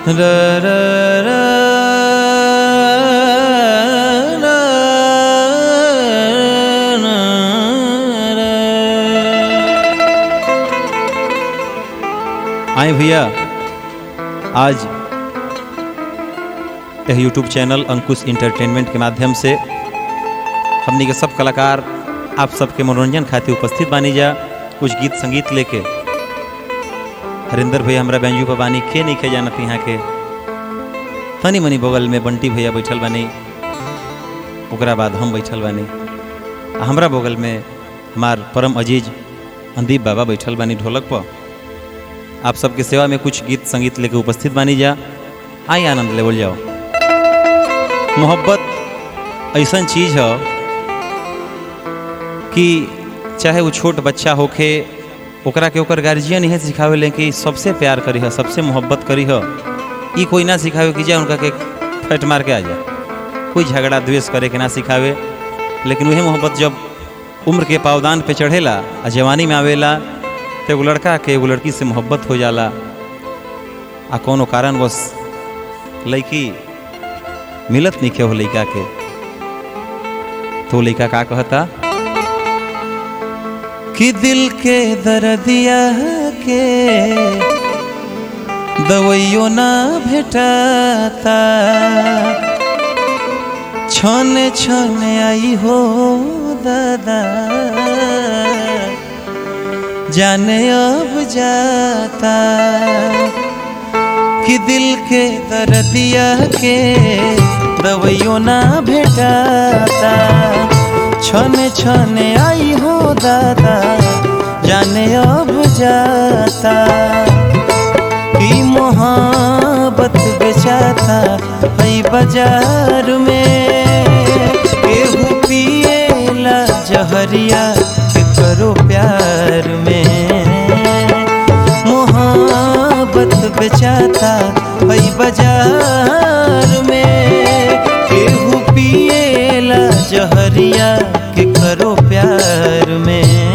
र र र र आए भैया आज यह यूट्यूब चैनल अंकुश इंटरटेनमेंट के माध्यम से हमनी के सब कलाकार आप सबके मनोरंजन खातिर उपस्थित बानी जा कुछ गीत संगीत लेके हरिंदर भैया हमरा बैंजू पर बानी के नहीं खे जानत यहाँ के तनी मनी बगल में बंटी भैया बैठल बानी ओकरा बाद हम बैठल बानी आ हमरा बगल में हमार परम अजीज अंदीप बाबा बैठल बानी ढोलक पर आप सबके सेवा में कुछ गीत संगीत लेके उपस्थित बानी जा आई आनंद लेवल जाओ मोहब्बत ऐसा चीज है कि चाहे वो छोट बच्चा होखे ओकरा के ओकर गार्जियन इहे सिखावे ले कि सबसे प्यार करी है सबसे मोहब्बत करी है ई कोई ना सिखावे कि जा उनका के फट मार के आ जा कोई झगड़ा द्वेष करे के ना सिखावे लेकिन वही मोहब्बत जब उम्र के पावदान पे चढ़ेला आ जवानी में आवेला तो एगो लड़का के एगो लड़की से मोहब्बत हो जाला आ कोनो कारण बस लड़की मिलत नहीं के हो लड़का के तो लड़का का कहता कि दिल के दर्दिया के दवाइयो ना भेटाता छने छने आई हो दादा जाने अब जाता कि दिल के दर्दिया के दवाइयो ना भेटाता छने छने आई हो दादा जाने अब जाता कि मोहब्बत बेचाता है बाजार में केहू पिएला जहरिया के करो प्यार में मोहब्बत बेचाता है बाजार में केहू पिएला जहरिया के करो प्यार में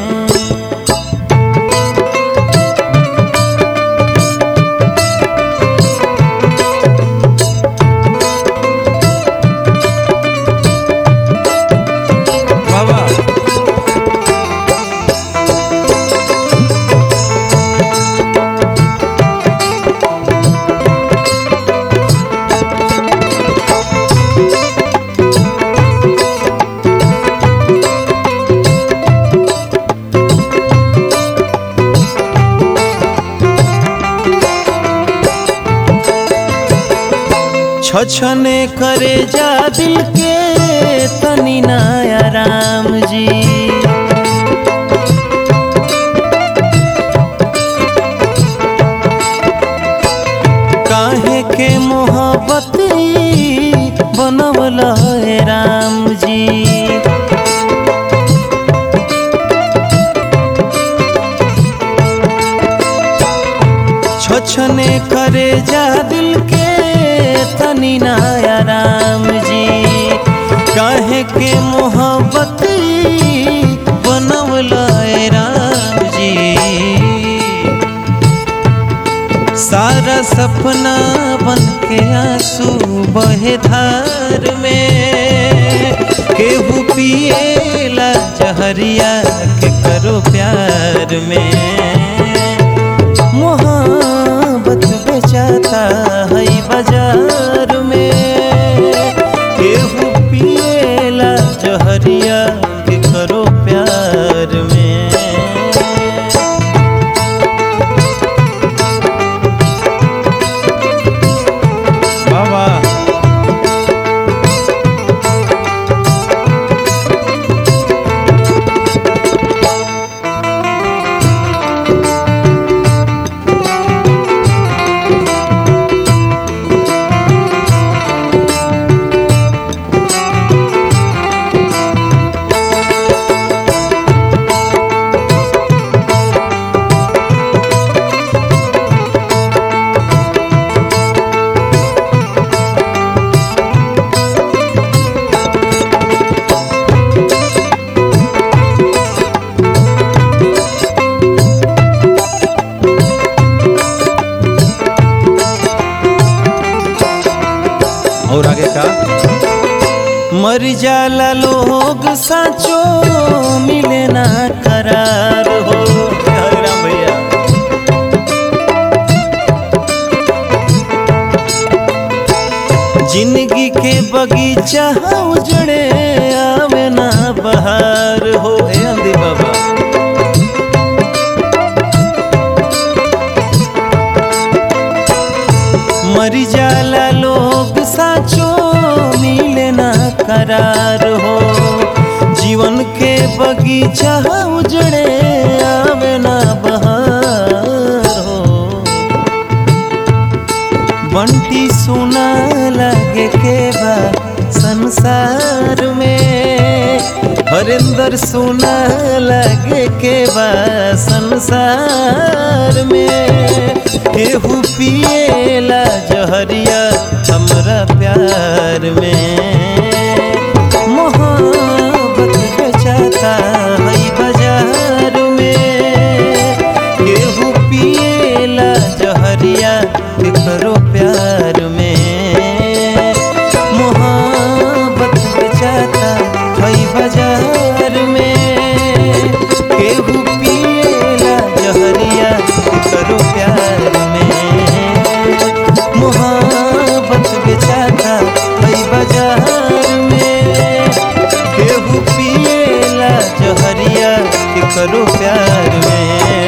बाबा छछने करे जा दिल के तनी नया राम जी काहे के मोहब्बत बनवल है राम जी छछने करे जा दिल के तनी नया राम जी काहे के मोहब्बत बनवल है राम जी सारा सपना बन के आंसू बहे धार में केहू पिएला जहरिया के करो प्यार में मोहब्बत बेचाता है बाजार में केहू पिएला जहरिया के करो प्यार में बाबा मर जाला लोग साचो मिले ना करार हो हरे राम भैया जिंदगी के बगीचा उजड़े आवे ना बहार हो ए अंधी बाबा मर जाला लोग साचो मिले ना करार हो जीवन के बगीचा उजड़े आवे ना बहार हो बंटी सुना लगे के बा संसार में हरिंदर सुना लगे के बा संसार में केहू पिएला जहरिया हमरा प्यार में मोहब्बत बेचाता है बाजार में केहू पिएला जहरिया करो प्यार में मोहब्बत बेचाता है बाजार में केहू पिएला जहरिया करो प्यार में मोहब्बत बेचाता है बाजार में केहू पिएला जहरिया करो प्यार में